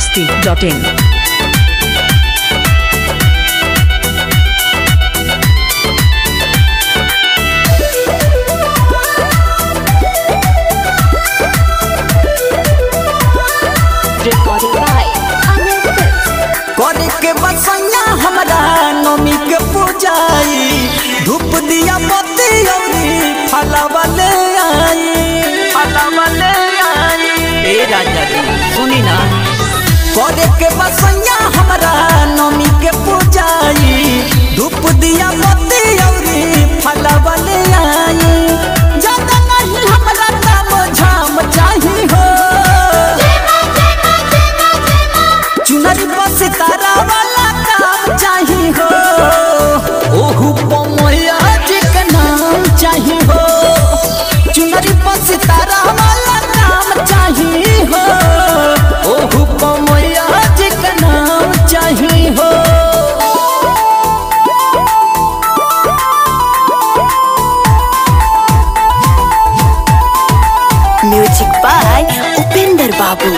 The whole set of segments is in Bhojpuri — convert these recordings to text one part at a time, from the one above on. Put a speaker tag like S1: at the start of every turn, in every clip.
S1: masti.in.
S2: Recording by Amir Films.
S3: करे के बसैया हमरा नमी के पूजाई धूप दिया मोती औरी फलावा ले आई फलावा ले आई ए राजा जी सुनी ना करे के बसैया हमरा नमी के पूजाई धूप दिया मोती औरी फलावा ले आई ज्यादा नहीं हमरा काम झाम चाही हो चुनरी पर सितारा वाला काम चाही हो ओहू पमैया जी के नाम चाही हो चुनरी पर सितारा वाला काम चाही हो ओहू पमैया जी के नाम चाही हो
S2: Music by Upinder Babu.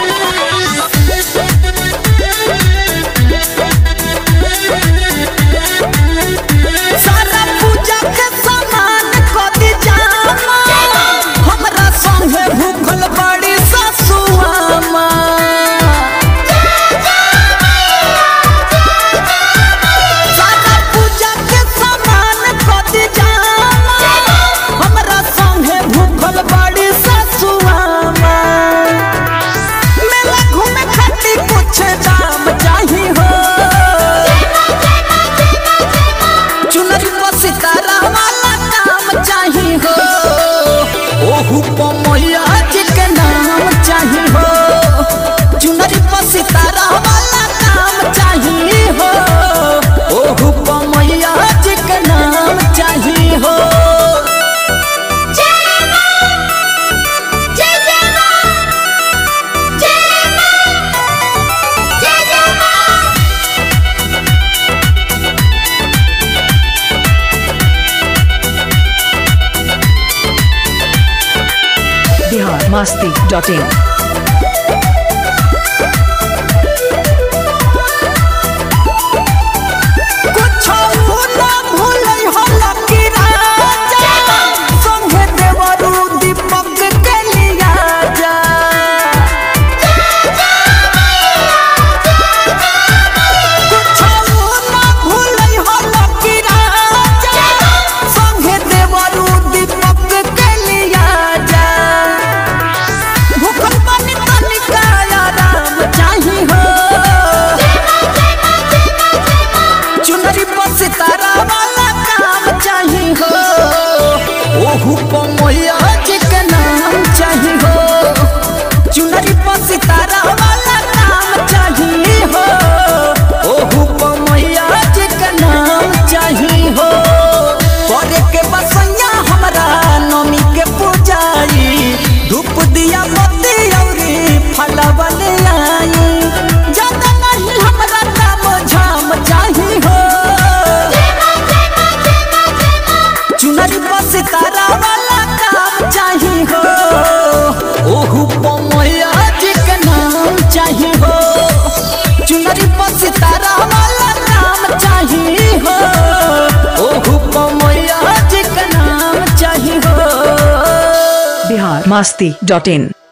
S3: सारा पूजा के सामान कदी जामा हमरा संगे भूखल बड़ी ससुआमा सारा पूजा के सामान कदी जामा हमरा संगे भूखल बड़ी ससुआमा मेला घूमे खातिर कुछ दाम चाही हो चुनरी पर सितारा वाला काम चाही हो ओहू पमैया जी के नाम चाही हो चुनरी पर सितारा वाला काम चाही हो ओहू पमैया जी के नाम चाही हो
S1: Bihar masti.in.
S3: कुछो ना भूलै हो लकी राजा संगे देवरू दीपक के लिया जा कुछो ना भूलै हो लकी राजा संगे देवरू दीपक के लिया जा भूखल पानी तनिका आराम चाही हो चुनरी पर सितारा वाला काम चाही हो ओहू पमैया जी के नाम चाही हो चुनरी पर सितारा वाला काम चाही हो ओहू पमैया जी के नाम चाही हो करे के बसैया हमरा नमी के पूजाई धूप दिया मोती औरी फलवा ले आई ज्यादा नहीं हमरा काम झाम चाही हो चुनरी पर सितारा वाला काम चाही हो ओहू पमैया जी के नाम चाही हो चुनरी पर सितारा वाला काम चाही हो ओहू पमैया जी के नाम चाही हो
S1: Bihar masti.in.